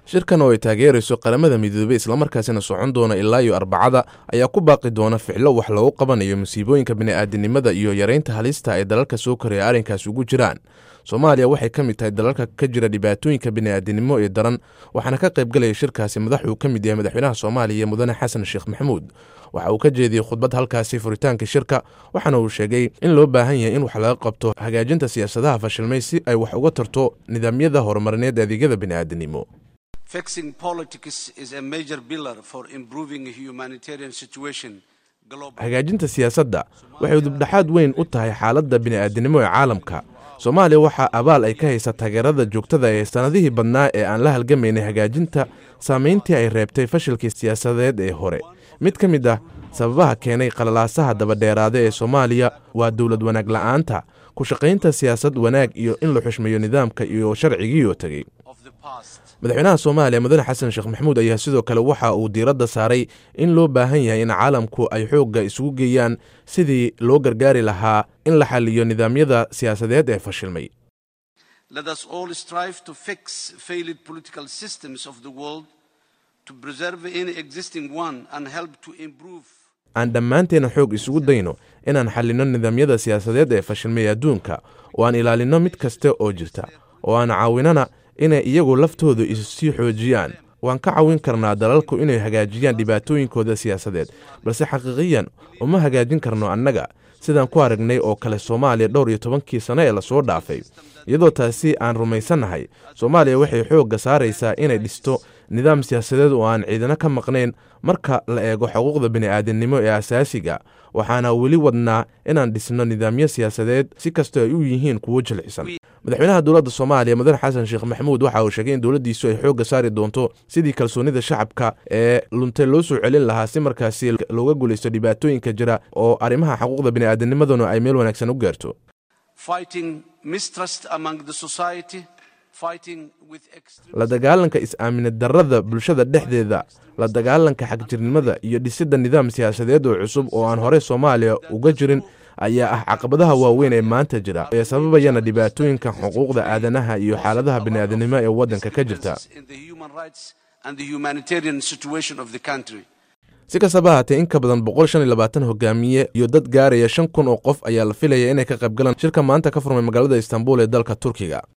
shirkan oo ay taageerayso qaramada midoobey islamarkaasina socon doona ilaa iyo arbacada ayaa ku baaqi doona ficlo wax loogu qabanayo musiibooyinka bini'aadanimada iyo yareynta halista ay dalalka soo koraya arrinkaas ugu jiraan soomaaliya waxay ka mid tahay dalalka ka jira dhibaatooyinka bini'aadanimo ee daran waxaana ka qaybgalaya shirkaasi madaxuu ka mid yahay madaxweynaha soomaaliya mudane xasan sheekh maxamuud waxa uu ka jeediyey khudbad halkaasi furitaanka shirka waxaana uu sheegay in loo baahan yahay in wax laga qabto hagaajinta siyaasadaha fashilmay si ay wax uga tarto nidaamyada horumarineed adeegyada bini'aadanimo Fixing politics is a major pillar for improving humanitarian situation globally. hagaajinta siyaasadda waxay dubdhexaad weyn u tahay xaaladda bini'aadanimo ee caalamka soomaaliya waxaa abaal ay ka haysa taageerada joogtada ee sannadihii badnaa ee aan la halgamaynay hagaajinta saamayntii ay reebtay fashilkii siyaasadeed ee hore mid ka mid ah sababaha keenay qalalaasaha dabadheeraada ee soomaaliya waa dowlad wanaag la'aanta ku shaqaynta siyaasad wanaag iyo in la xushmeeyo nidaamka iyo sharcigiioo tegey of the past. madaxweynaha soomaaliya mudane xasan sheekh maxamuud ayaa sidoo kale waxa uu diiradda saaray in loo baahan yahay in caalamku ay xoogga isugu geeyaan sidii loo gargaari lahaa in la xaliyo nidaamyada siyaasadeed ee fashilmay Let us all strive to fix failed political systems of the world, to preserve any existing one, and help to improve. aan dhammaanteena xoog isugu dayno inaan xallinno nidaamyada siyaasadeed ee fashilmay adduunka oo aan ilaalinno mid kasta oo jirta oo aan caawinana inay iyagu laftoodu issii xoojiyaan waan ka caawin karnaa dalalku inay hagaajiyaan dhibaatooyinkooda siyaasadeed balse xaqiiqiyan uma hagaajin karno annaga sidaan ku aragnay oo kale soomaaliya dhowr iyo tobankii sano ee lasoo dhaafay iyadoo taasi aan rumaysannahay soomaaliya waxay xoogga saaraysaa inay dhisto nidaam siyaasadeed oo aan ciidano ka maqnayn marka la eego xuquuqda bini'aadanimo ee asaasiga waxaana weli wadnaa inaan dhisno nidaamyo siyaasadeed si kastoo ay u yihiin kuwo jilcisan madaxweynaha dowladda soomaaliya mudane xasan sheekh maxamuud waxa uu sheegay in dowladdiisu ay xoogga saari doonto sidii kalsoonida shacabka ee luntay loo soo celin lahaa si markaasi looga guulaysto dhibaatooyinka jira oo arrimaha xuquuqda bini'aadanimaduna ay meel wanaagsan u gaarto Fighting mistrust among the society, fighting with extreme. la dagaalanka is-aaminad darrada bulshada dhexdeeda la dagaalanka xagjirnimada iyo dhisidda nidaam siyaasadeed oo cusub oo aan hore soomaaliya uga jirin ayaa ah caqabadaha waaweyn ee maanta jira ee sababayana dhibaatooyinka xuquuqda aadanaha iyo xaaladaha bini'aadanimo ee waddanka ka jirta in the human rights and the humanitarian situation of the country. si kastaba haatee in ka badan boqol shan iyo labaatan hogaamiye iyo dad gaaraya shan kun oo qof ayaa la filaya inay ka qayb galaan shirka maanta ka furmay magaalada istanbul ee dalka turkiga